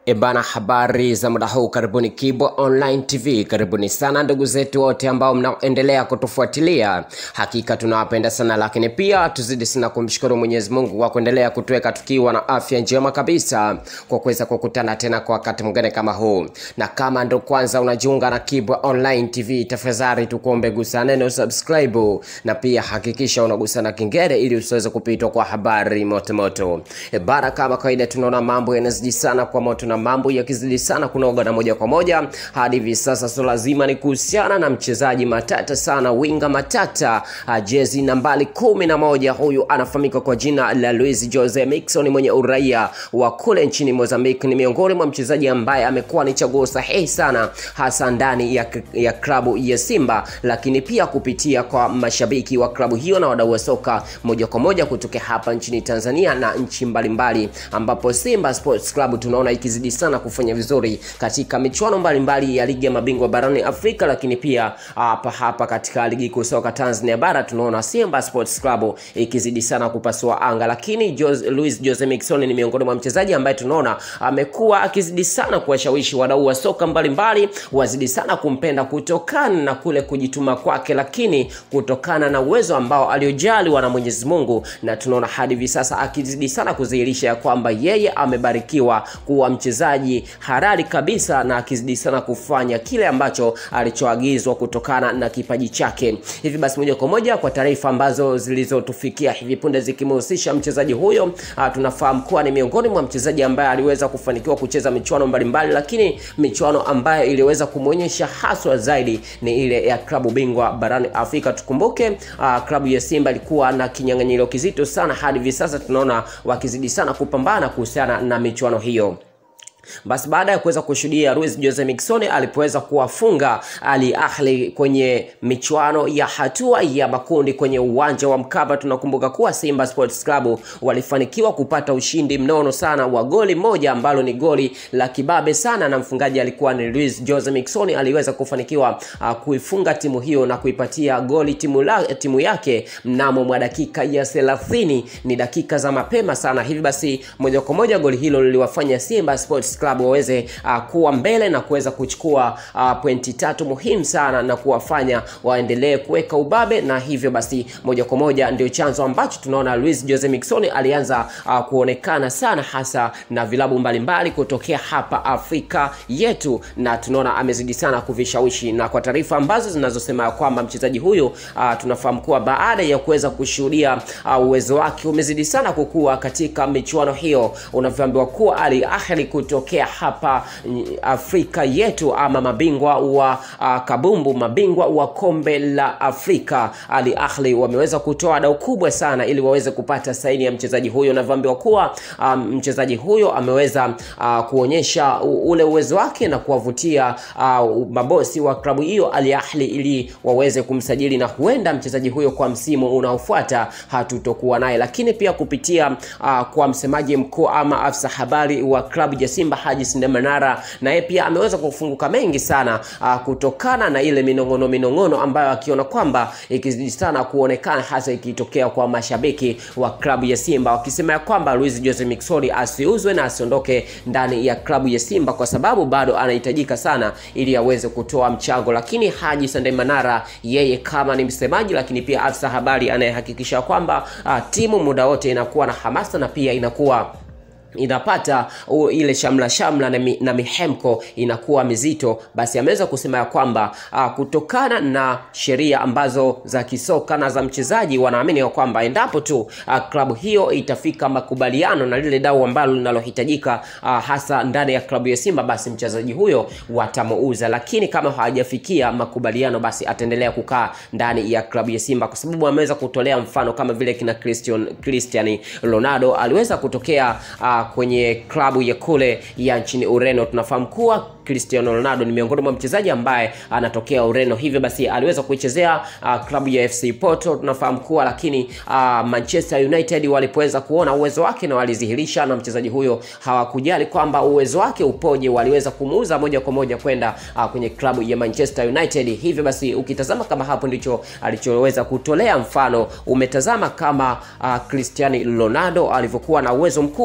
Ebana, habari za muda huu, karibuni Kibo Online TV, karibuni sana ndugu zetu wote ambao mnaendelea kutufuatilia, hakika tunawapenda sana, lakini pia tuzidi sana kumshukuru Mwenyezi Mungu kwa kuendelea kutuweka tukiwa na afya njema kabisa, kwa kuweza kukutana tena kwa wakati mwingine kama huu. Na kama ndo kwanza unajiunga na Kibo Online TV, tafadhali tukuombe gusa neno subscribe, na pia hakikisha unagusa na kengele ili usiweze kupitwa kwa habari motomoto. Ebana, kama kawaida, tunaona mambo yanazidi sana kwa moto na mambo yakizidi sana kunoga na moja kwa moja hadi hivi sasa, so lazima ni kuhusiana na mchezaji matata sana, winga matata, uh, jezi nambari kumi na moja. Huyu anafahamika kwa jina la Luis Jose Miquissone mwenye uraia wa kule nchini Mozambique. Ni miongoni mwa mchezaji ambaye amekuwa ni chaguo sahihi sana, hasa ndani ya, ya klabu ya Simba, lakini pia kupitia kwa mashabiki wa klabu hiyo na wadau wa soka moja kwa moja kutokea hapa nchini Tanzania na nchi mbalimbali, ambapo Simba Sports Club tunaona ikizidi sana kufanya vizuri katika michuano mbalimbali ya ligi ya mabingwa barani Afrika, lakini pia hapa hapa katika ligi kuu soka Tanzania bara tunaona Simba Sports Club ikizidi sana kupasua anga, lakini Jose, Luis Jose Miquissone ni miongoni mwa mchezaji ambaye tunaona amekuwa akizidi sana kuwashawishi wadau wa soka mbalimbali wazidi sana kumpenda kutokana na kule kujituma kwake, lakini kutokana na uwezo ambao aliojaliwa na Mwenyezi Mungu, na tunaona hadi hivi sasa akizidi sana kudhihirisha ya kwamba yeye amebarikiwa kuwa mchezaji halali kabisa na akizidi sana kufanya kile ambacho alichoagizwa kutokana na kipaji chake. Hivi basi, moja kwa moja kwa taarifa ambazo zilizotufikia hivi punde zikimhusisha mchezaji huyo, a, tunafahamu kuwa ni miongoni mwa mchezaji ambaye aliweza kufanikiwa kucheza michuano mbalimbali, lakini michuano ambayo iliweza kumwonyesha haswa zaidi ni ile ya klabu bingwa barani Afrika. Tukumbuke a, klabu ya Simba ilikuwa na kinyang'anyiro kizito sana, hadi hivi sasa tunaona wakizidi sana kupambana kuhusiana na michuano hiyo. Basi baada ya kuweza kushuhudia Luis Jose Miquissone alipoweza kuwafunga Al Ahly kwenye michuano ya hatua ya makundi kwenye uwanja wa Mkapa, tunakumbuka kuwa Simba Sports Club walifanikiwa kupata ushindi mnono sana wa goli moja ambalo ni goli la kibabe sana, na mfungaji alikuwa ni Luis Jose Miquissone. Aliweza kufanikiwa uh, kuifunga timu hiyo na kuipatia goli timu, la, timu yake mnamo mwa dakika ya 30, ni dakika za mapema sana. Hivi basi moja kwa moja goli hilo liliwafanya Simba Sports Club waweze uh, kuwa mbele na kuweza kuchukua uh, pointi tatu muhimu sana na kuwafanya waendelee kuweka ubabe, na hivyo basi moja kwa moja ndio chanzo ambacho tunaona Luis Jose Miquissone alianza uh, kuonekana sana hasa na vilabu mbalimbali kutokea hapa Afrika yetu, na tunaona amezidi sana kuvishawishi, na kwa taarifa ambazo zinazosema kwamba mchezaji huyu uh, tunafahamu kuwa baada ya kuweza kushuhudia uh, uwezo wake umezidi sana kukua katika michuano hiyo, unavyoambiwa kuwa Al Ahly kutokea hapa Afrika yetu ama mabingwa wa uh, kabumbu, mabingwa wa kombe la Afrika, Al Ahly wameweza kutoa dau kubwa sana ili waweze kupata saini ya mchezaji huyo. Unavyoambiwa kuwa um, mchezaji huyo ameweza uh, kuonyesha ule uwezo wake na kuwavutia uh, mabosi wa klabu hiyo Al Ahly ili waweze kumsajili, na huenda mchezaji huyo kwa msimu unaofuata hatutokuwa naye, lakini pia kupitia uh, kwa msemaji mkuu ama afisa habari wa klabu ya Simba Haji Sinde Manara naye pia ameweza kufunguka mengi sana uh, kutokana na ile minong'ono minong'ono ambayo akiona kwamba ikizidi sana kuonekana hasa ikitokea kwa mashabiki wa klabu ya Simba wakisema ya kwamba Luis Jose Miquissone asiuzwe na asiondoke ndani ya klabu ya Simba kwa sababu bado anahitajika sana ili aweze kutoa mchango. Lakini Haji Sinde Manara yeye kama ni msemaji, lakini pia afisa habari anayehakikisha kwamba uh, timu muda wote inakuwa na hamasa na pia inakuwa inapata uh, ile shamla shamla na, mi, na mihemko inakuwa mizito, basi ameweza kusema ya kwamba uh, kutokana na sheria ambazo za kisoka na za mchezaji, wanaamini ya kwamba endapo tu uh, klabu hiyo itafika makubaliano na lile dau ambalo linalohitajika uh, hasa ndani ya klabu ya Simba, basi mchezaji huyo watamuuza, lakini kama hawajafikia makubaliano, basi ataendelea kukaa ndani ya klabu ya Simba, kwa sababu ameweza kutolea mfano kama vile kina Cristiano Cristiano Ronaldo aliweza kutokea uh, kwenye klabu ya kule ya nchini Ureno. Tunafahamu kuwa Cristiano Ronaldo ni miongoni mwa mchezaji ambaye anatokea Ureno, hivyo basi aliweza kuichezea uh, klabu ya FC Porto tunafahamu kuwa, lakini uh, Manchester United walipoweza kuona uwezo wake na walizihirisha, na mchezaji huyo hawakujali kwamba uwezo wake upoje, waliweza kumuuza moja kwa moja kwenda uh, kwenye klabu ya Manchester United. Hivyo basi ukitazama kama hapo ndicho alichoweza kutolea mfano, umetazama kama uh, Cristiano Ronaldo alivyokuwa na uwezo mkubwa sana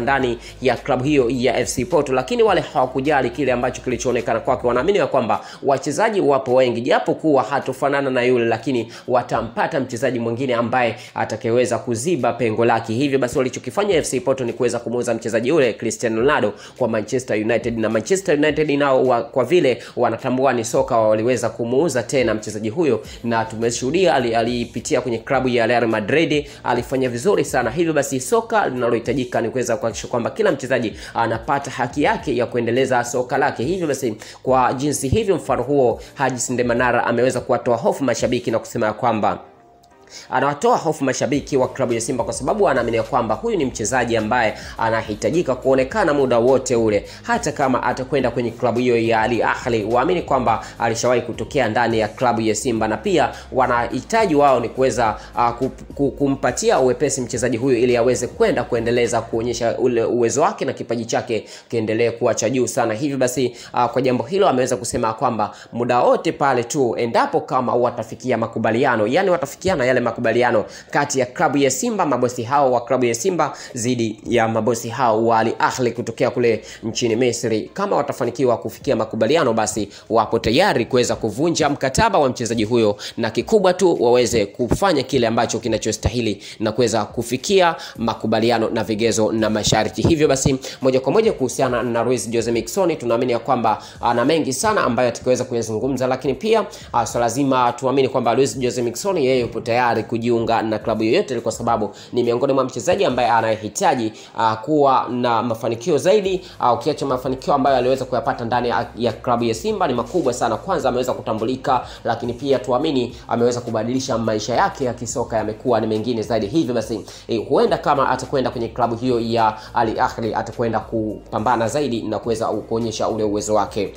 ndani ya klabu hiyo ya FC Porto, lakini wale hawakujali kile ambacho kilichoonekana kwake. Wanaamini ya kwamba wachezaji wapo wengi, japo kuwa hatofanana na yule, lakini watampata mchezaji mwingine ambaye atakayeweza kuziba pengo lake. Hivyo basi walichokifanya FC Porto ni kuweza kumuuza mchezaji yule Cristiano Ronaldo kwa Manchester United, na Manchester United nao wa, kwa vile wanatambua ni soka, waliweza kumuuza tena mchezaji huyo, na tumeshuhudia alipitia kwenye klabu ya Real Madrid, alifanya vizuri sana. Hivyo basi soka linalohitajika ni kuweza kuhakikisha kwamba kila mchezaji anapata haki yake ya kuendeleza soka lake. Hivyo basi kwa jinsi hivyo, mfano huo Haji Sindemanara ameweza kuwatoa hofu mashabiki na kusema kwamba anawatoa hofu mashabiki wa klabu ya Simba kwa sababu anaamini kwamba huyu ni mchezaji ambaye anahitajika kuonekana muda wote ule, hata kama atakwenda kwenye klabu hiyo ya Al Ahly. Waamini kwamba alishawahi kutokea ndani ya klabu ya Simba, na pia wanahitaji wao ni kuweza uh, kumpatia uwepesi mchezaji huyu ili aweze kwenda kuendeleza kuonyesha ule uwezo wake na kipaji chake kiendelee kuwa cha juu sana. Hivyo basi uh, kwa jambo hilo ameweza kusema kwamba muda wote pale tu endapo kama watafikia makubaliano, yani watafikiana yale makubaliano kati ya klabu ya Simba, mabosi hao wa klabu ya Simba dhidi ya mabosi hao wa Al Ahly kutokea kule nchini Misri. Kama watafanikiwa kufikia makubaliano, basi wapo tayari kuweza kuvunja mkataba wa mchezaji huyo, na kikubwa tu waweze kufanya kile ambacho kinachostahili na kuweza kufikia makubaliano na vigezo na masharti. Hivyo basi, moja kwa moja kuhusiana na Luis Jose Miquissone, tunaamini ya kwamba ana mengi sana ambayo atakaweza kuyazungumza, lakini pia so lazima tuamini kwamba Luis Jose Miquissone yeye yupo tayari kujiunga na klabu yoyote, kwa sababu ni miongoni mwa mchezaji ambaye anayehitaji uh, kuwa na mafanikio zaidi. Uh, ukiacha mafanikio ambayo aliweza kuyapata ndani ya, ya klabu ya Simba ni makubwa sana. Kwanza ameweza kutambulika, lakini pia tuamini ameweza kubadilisha maisha yake ya kisoka, yamekuwa ni mengine zaidi. Hivyo basi eh, huenda kama atakwenda kwenye klabu hiyo ya Al Ahly atakwenda kupambana zaidi na kuweza kuonyesha ule uwezo wake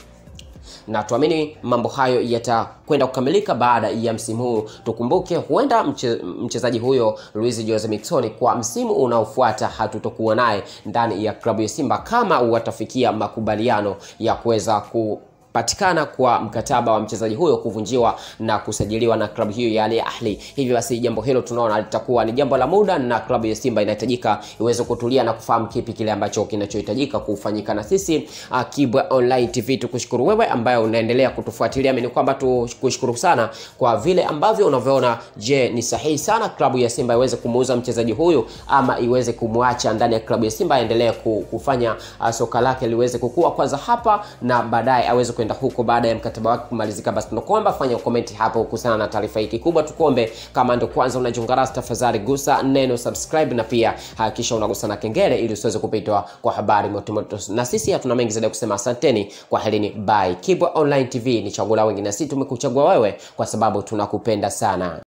na tuamini mambo hayo yatakwenda kukamilika baada ya msimu huu. Tukumbuke huenda mche, mchezaji huyo Luis Jose Miquissone kwa msimu unaofuata hatutokuwa naye ndani ya klabu ya Simba kama watafikia makubaliano ya kuweza ku patikana kwa mkataba wa mchezaji huyo kuvunjiwa na kusajiliwa na klabu hiyo ya Al Ahly. Hivyo basi jambo hilo tunaona litakuwa ni jambo la muda, na klabu ya Simba inahitajika iweze kutulia na kufahamu kipi kile ambacho kinachohitajika kufanyika. Na sisi uh, Kibwe Online TV tukushukuru wewe ambaye unaendelea kutufuatilia. Mimi ni kwamba tukushukuru sana kwa vile ambavyo unavyoona. Je, ni sahihi sana klabu ya Simba iweze kumuuza mchezaji huyu ama iweze kumwacha ndani ya klabu ya Simba aendelee kufanya uh, soka lake liweze kukua kwanza hapa na baadaye aweze kwenda huko baada ya mkataba wake kumalizika. Basi tunakuomba fanya comment hapo kuhusiana na taarifa hii. Kikubwa tukuombe, kama ndio kwanza unajiunga nasi, tafadhali gusa neno subscribe, na pia hakikisha unagusa na kengele ili usiweze kupitwa kwa habari motomoto. Na sisi hatuna mengi zaidi ya kusema, asanteni kwa helini, bye. Kibwa Online TV ni chaguo la wengi, na sisi tumekuchagua wewe kwa sababu tunakupenda sana.